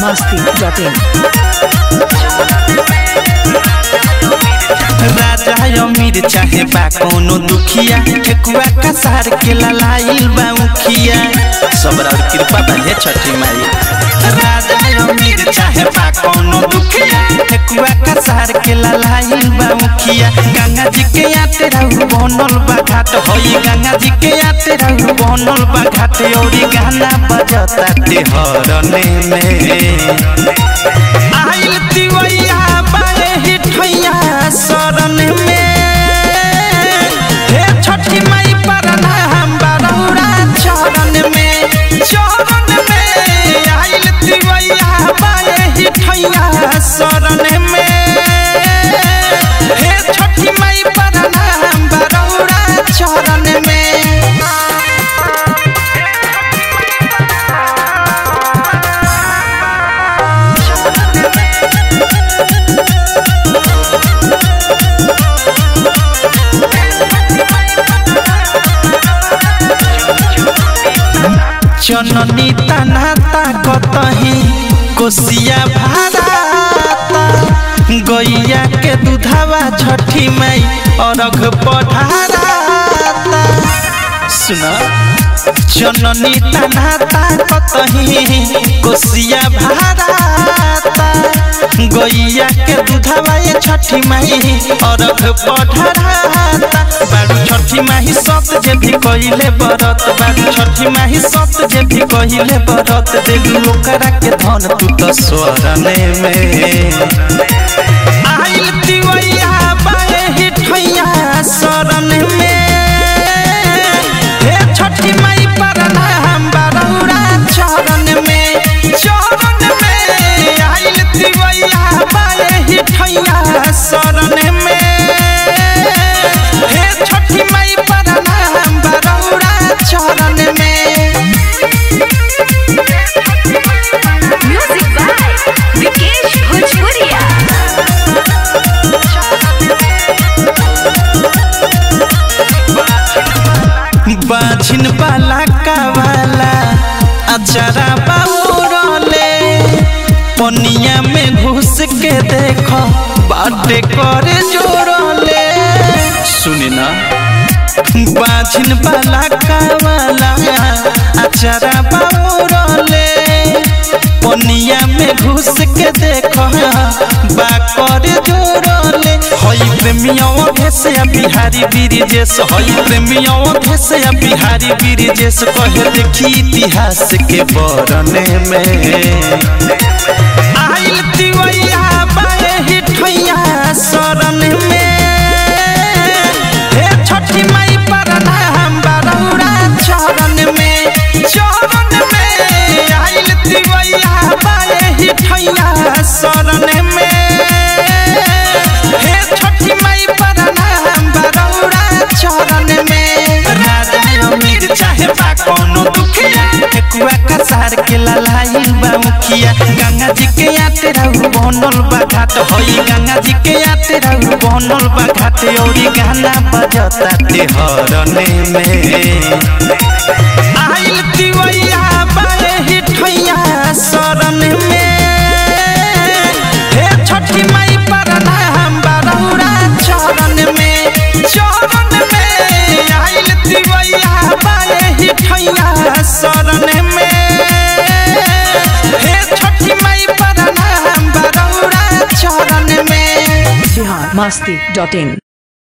masti.in. राजा अमीर चाहे बा कोनो दुखिया ठेकुआ कसार के ललाइल बा उखिया सबरा और कृपा बने छठी माई राजा अमीर चाहे बा कोनो दुखिया ठेकुआ कसार के ललाइल बा उखिया गंगा जी के आते रहू बनल बा घाट होई गंगा जी के आते रहू बनल बा घाट औरी गाना बजता ते हरने में आइल तिवैया बाए हिठैया शरण में हे छठी माई परना हम बरौरा चरण में चरण में आइल तिवैया बाए हिठैया शरण में हे छठी माई परना हम बरौरा चरण में जननी तनाता कतही कोसिया भाराता गैया के दूधावा छठी माई अरघ पढ़ाराता सुना जननी तनाता कतही कोसिया भाराता गैया के दूधावा ये छठी माई अरघ पढ़ाराता बारू छठी माही सत जे भी कहिले बरत बारू छठी माही सत जे भी कहिले बरत देलू ओकरा के धन तू तो स्वरने में आइल तिवैया बाए हिठैया शरण में हे छठी माई परना हम बरौरा चरण में चरण में आइल तिवैया बाए हिठैया शरण में हे छठी माई परना हम बरौरा चरण में Music by Vikesh Bhojpuria. बाझिन बाला कावाला अचारा बाउरले पनिया में घुस के देखो बाटे करे जोड़ले सुनी ना बाझिन बाला कावाला अचारा बाउरले पनिया में घुस के देखो बा करे जोड़ले हई प्रेमियों भेसे बिहारी बीरजेश हई प्रेमियों भेसे बिहारी बीरजेश कहे देखी इतिहास के बरने में आइल तिवैया बाए हिठैया शरण में हे छठी माई परना हम बरौरा चरण में चरण में आइल तिवैया बाए हिठैया शरण में हे छठी माई परना हम बरौरा चरण में राजा अमीर चाहे बा कोनो दुखिया ठेकुआ कसार के ललाइल बा मुखिया गंगा जी के आते रहू बनल बा घाट होई गंगा जी के आते रहू बनल बा घाट औरी गाना बजता ते हरने में आइल तिवैया बाए हिठैया शरण में हे छठी माई परना हम बरौरा चरण में चरण में आइल तिवैया बाए हिठैया शरण में हे छठी माई परना हम बरौरा चरण में Bihar masti.in.